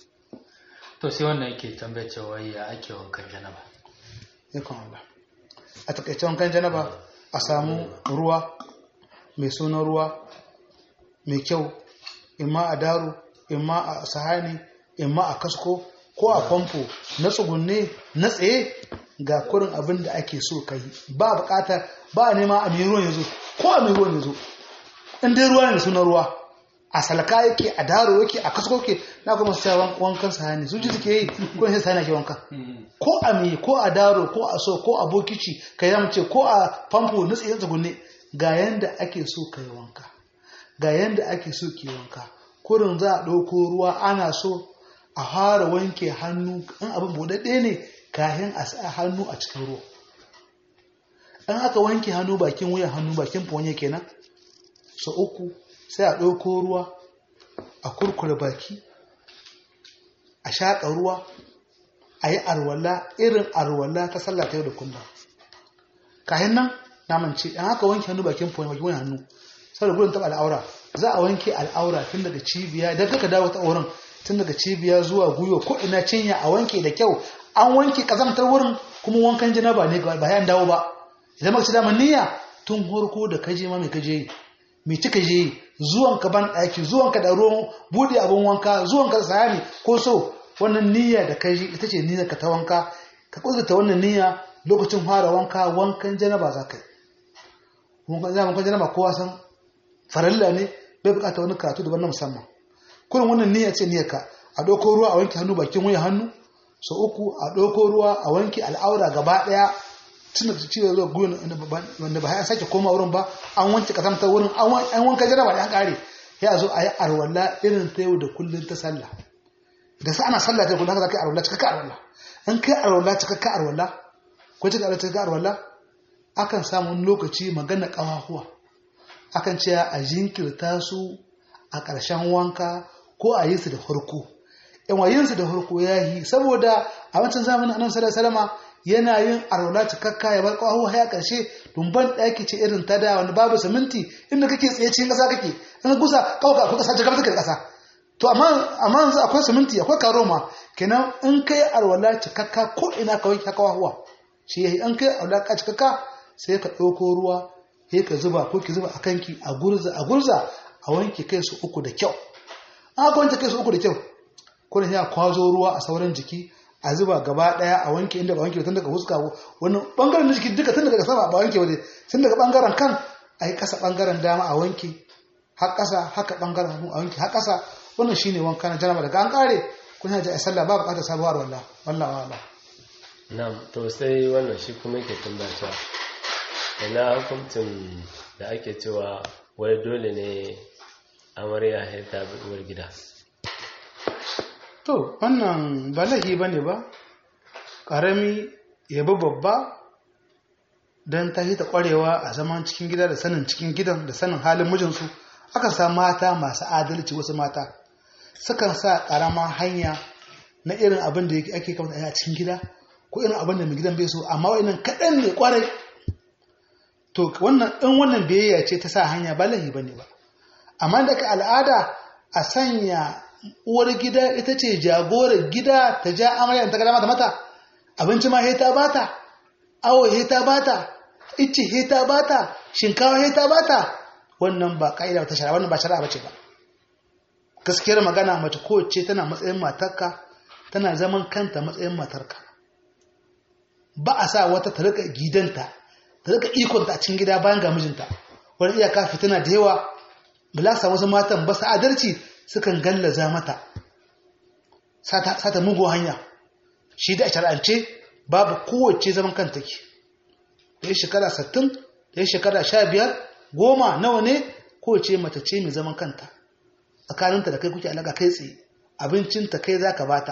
to sai wannan yake tambaya cewa ya ake wankan janaba ikon Allah a takaice wankan janaba a samu ruwa mai sunan ruwa mai kyau imma a daro imma a sahani imma a kasko ko a famfo na tsugunne na tsaye ga kurin abin da ake so ka yi ba bukata ba a nema a mai ruwan ya zo ko a mai ruwan ya zo in dai ruwa ne sunan ruwa a salka yake a daro yake a kasko yake na kuma su cewa wankan sahani su ji suke yi ko sai sahani ake wanka ko a me ko a daro ko a so ko a bokici ka yi mace ko a famfo na tsaye tsugunne ga yanda ake so ka yi wanka ga yanda ake so ke wanka kurin za a ɗauko ruwa ana so a fara wanke hannu in abin buɗaɗɗe ne kayan a sa hannu a cikin ruwa in aka wanke hannu bakin wuyan hannu bakin fonye kenan so uku sai a ɗauko ruwa a kurkure baki a shaƙa ruwa a yi arwala irin arwala ta sallah ta yau da kullum kayan nan naman ce in aka wanke hannu bakin fonye bakin wuyan hannu saboda gudun taɓa al'aura za a wanke al'aura tun daga cibiya idan kaka dawo ta wurin tun daga cibiya zuwa gwiwa ko ina cinya a wanke da kyau an wanke kazamtar wurin kuma wankan janaba ne ba ya dawo ba idan maka ci daman niyya tun horko da kaje ma mai kaje yi mai cika je yi zuwan ka ban ɗaki zuwan ka da ruwan buɗe abin wanka zuwan ka da sayani ko so wannan niyya da kai ita ce niyyar ka ta wanka ka kudurta wannan niyya lokacin fara wanka wankan janaba za ka yi wankan janaba wankan janaba kowa san farilla ne bai bukata wani karatu daban na musamman kurin wannan niyya ce niyyar ka a ɗauko ruwa a wanke hannu bakin wuya hannu so uku a ɗauko ruwa a wanke al'aura gaba ɗaya tun da ciwo zuwa gwiwa wanda ba ya sake koma wurin ba an wanke kasamtar wurin an wanka jaraba da an ƙare ya zo a yi arwalla irin ta yau da kullum ta sallah da sa ana sallah ta kullum haka za ka yi arwalla cikakka arwalla in kai arwalla cikakka arwalla ko cikakka arwalla cikakka arwalla akan samu wani lokaci magana ƙawahuwa akan ce a jinkirta su a ƙarshen wanka ko a yi su da farko yan wayin su da farko ya yi saboda a wancan zamanin annabi sallallahu alaihi wasallam yana yin arwala cikakka ya bar ƙawahuwa ya ƙarshe dumban ɗaki ce irin ta da wani babu siminti inda kake tsaye cikin ƙasa kake in kusa ƙauka akwai ƙasa jikar take da ƙasa to amma amma yanzu akwai siminti akwai karoma kenan in kai arwala cikakka ko ina ka wanke ƙawahuwa shi yayi in kai arwala cikakka sai ka ɗauko ruwa sai ka zuba ko ki zuba a kanki a gurza a gurza a wanke kai su uku da kyau an aka wanke kai su uku da kyau ko ya kwazo ruwa a sauran jiki a zuba gaba daya a wanke inda ba wanke tun daga huska wani bangaren na jiki duka tun daga sama ba wanke waje tun daga bangaren kan a yi kasa bangaren dama a wanke har kasa haka bangaren hannu a wanke har kasa wannan shine wanka na janaba daga an kare kun yaji a sallah ba bukatar sabuwar wallah wallah wallah na'am to sai wannan shi kuma yake tambaya cewa ina hukuncin da ake cewa wai dole ne amarya ya ta bi uwar gida to wannan ba laifi ba ne ba ƙarami ya bi babba don ta ta ƙwarewa a zaman cikin gida da sanin cikin gidan da sanin halin mijinsu aka sa mata masu adalci wasu mata sukan sa ƙarama hanya na irin abin da ake kamata a cikin gida ko irin abin da mai gidan bai so amma wa'annan kaɗan ne ƙwarai to wannan in wannan biyayya ce ta sa hanya ba laifi ba ne ba amma daga al'ada a sanya uwar gida ita ce jagorar gida ta ja amarya ta gada mata mata abinci ma heta bata awo heta bata ice heta bata shinkawa heta bata wannan ba ka'ida ta shara wannan ba shari'a bace ba gaskiyar magana mace kowace tana matsayin matarka tana zaman kanta matsayin matarka ba a sa wata ta rika gidanta ta rika ikonta a cikin gida bayan ga mijinta wani iyaka fitina da yawa bilasa wasu matan ba su adalci sukan gallaza mata sata mugu hanya shi da a shar'ance babu kowace zaman kan take da ya shekara 60 da ya shekara 15 goma nawa ne kowace mata ce mai zaman kanta tsakaninta da kai kuke alaka kai tsaye abincinta kai za ka bata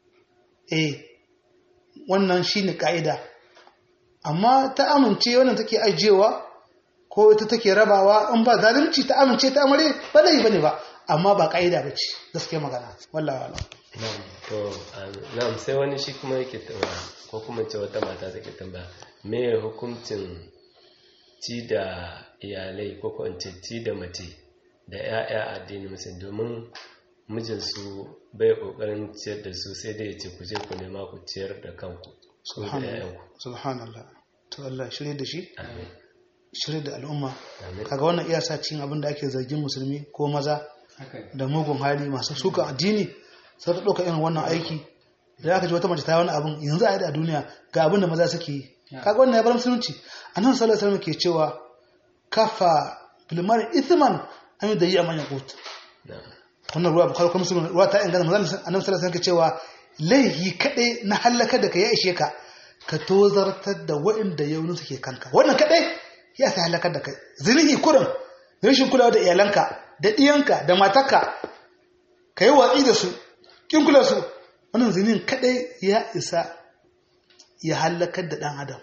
eh wannan shi ne ka'ida amma ta amince wannan take ajiyewa ko ita take rabawa in ba zalunci ta amince ta amare ba zai bane ba amma ba ka'ida ba ce gaskiya magana wallahi wallahi na'am to na'am sai wani shi kuma yake tambaya ko kuma ce wata mata take tambaya me hukuncin ci da iyalai ko ko ce ci da mace da 'ya'ya addinin musulmi domin mijinsu bai kokarin ciyar da su sai dai ya ce ku je ku nema ku ciyar da kanku su da 'ya'yanku subhanallah to Allah shirye da shi amin shirye da al'umma amin kaga wannan iya sa cikin abin da ake zargin musulmi ko maza haka ne da mugun hali masu suka addini sai ta ɗauka irin wannan aiki da aka ji wata mace ta yi wani abin yanzu a yi a duniya ga abin da maza suke yi kaga wannan ya bar musulunci annabi sallallahu alaihi wasallam ke cewa kafa bilmar ithman an yi da yi a manyan kotu na'am wannan ruwa bukhari kuma muslim ruwa ta inganta manzon annabi sallallahu alaihi wasallam ke cewa laihi kadai na halaka da ka ya ishe ka ka tozartar da waɗanda yaunin suke kanka wannan kadai ya sa halakar da kai zinihi kurin rashin kulawa da iyalanka da ɗiyanka da matarka ka yi watsi da su kin kula su wannan zinin kadai ya isa ya halakar da ɗan adam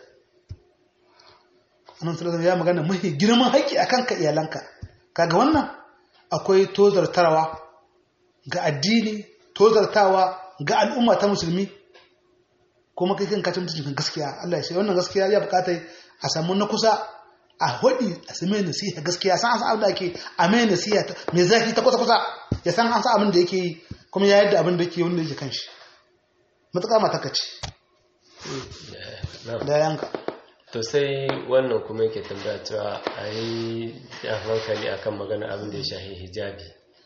annabi sallallahu alaihi ya magana mahi girman haƙƙi akan ka iyalanka kaga wannan akwai tozartarwa ga addini tozartawa ga al'umma ta musulmi kuma kai kan kacin mutuncin gaskiya Allah ya ce wannan gaskiya ya bukata a samu na kusa a hudi a same nasiha gaskiya san an san abin da ake a mai nasiha mai zafi ta kusa kusa ya san an san abin da yake yi kuma ya yadda abin da yake wanda yake kanshi matuƙa mataka ce na'am da yanka to sai wannan kuma yake tambaya cewa a yi jan hankali akan magana abin da ya shahi hijabi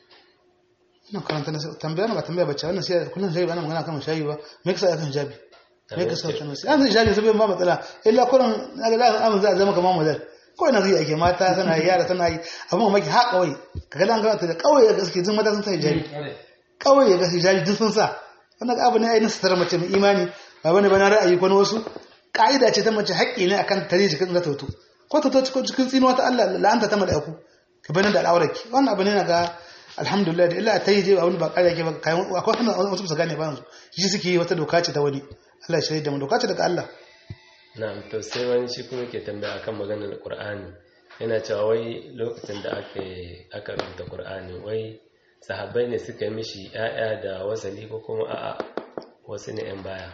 ina karanta na tambaya na ba tambaya bace wannan sai kullun sai ana magana kan shayi ba me kasa akan hijabi me kasa kan sai an hijabi sai ba matsala illa kullun naga da an za zama kamar model ko ina zai ake mata tana yi yara tana yi amma maki ha kawai kaga dan ga da kawai da gaske jin mata sun sa hijabi kawai ga hijabi duk sun sa wannan abu ne ai na sitar mace mai imani ba bane bana ra'ayi ko na wasu ka'ida ce ta mace haƙƙi ne akan tare jikin da tautu ko ta to cikin cikin tsinuwa ta Allah la'anta ta mala'iku ka bani da al'aurarki wannan abu ne na ga alhamdulillah da illa ta yi je abin ba ƙarya ke ba kayan akwai hannun wasu su gane ba yanzu shi suke yi wata doka ce ta wani Allah ya shirya da mu doka ce daga Allah na'am to sai wani shi kuma ke tambaya akan maganar Qur'ani yana cewa wai lokacin da aka aka rubuta Qur'ani wai sahabbai ne suka yi mishi ƴaƴa da wasali ko kuma a'a wasu ne ƴan baya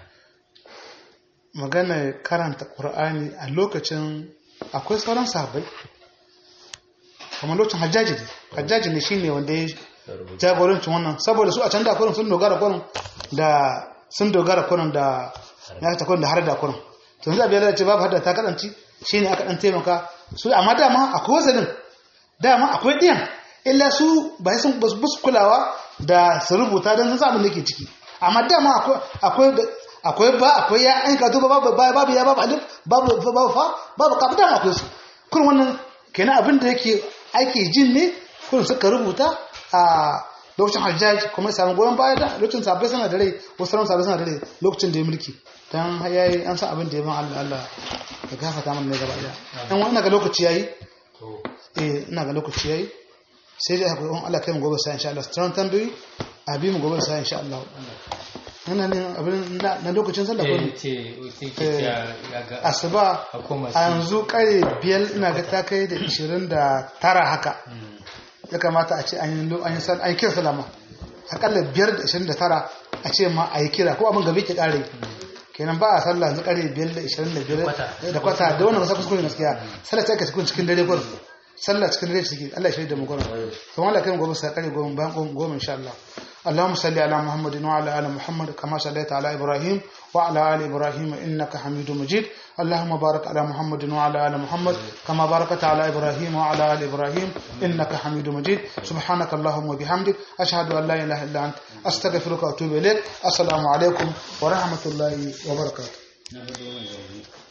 magana karanta Qur'ani a lokacin akwai sauran sahabbai kamar lokacin hajjaji ne hajjaji ne shine wanda ya rubuta jagorancin wannan saboda su a can da kurin sun dogara kurin da sun dogara kurin da ya ta kurin da har da kurin to yanzu abin da ce babu hadda ta kadanci shine aka dan taimaka su amma dama akwai wasalin dama akwai diyan illa su ba sun ba su kulawa da su rubuta don sun samu da ke ciki amma dama akwai akwai akwai ba akwai ya an ka duba babu babu ya babu alif babu babu fa babu ka dama akwai su kurin wannan kenan abin da yake ake jin ne kurin suka rubuta a lokacin hajjaj kuma ya samu goyon baya da lokacin sabai suna da rai wasu ran sabai suna da rai lokacin da ya mulki dan yayi an san abin da ya ban Allah Allah ya gafarta mana ne gaba daya dan wannan ga lokaci yayi eh ina ga lokaci yayi sai dai hakuri Allah kai mu gobe sai insha Allah tsaron tambayi abi mu gobe sai insha Allah nan ne abin na lokacin sallah ko eh ce ce ke ya ga asuba a koma a yanzu kare biyar ina ga ta kai da 29 haka ya kamata a ce an yi an yi sal- an yi kira salama akalla biyar da 29 a ce ma a yi kira ko abin gabe ke kare kenan ba a sallah yanzu kare biyar da 25 da kwata da wannan kasa kuskure gaskiya sallah ta ka cikin cikin dare gurin sallah cikin dare ciki Allah ya shirya da mu gurin to wallahi kai mu gobe sai kare gobe bayan goma insha Allah اللهم صل على محمد وعلى ال محمد كما صليت على ابراهيم وعلى ال ابراهيم انك حميد مجيد اللهم بارك على محمد وعلى ال محمد كما باركت على ابراهيم وعلى ال ابراهيم انك حميد مجيد سبحانك اللهم وبحمدك اشهد ان لا اله الا انت استغفرك واتوب اليك السلام عليكم ورحمه الله وبركاته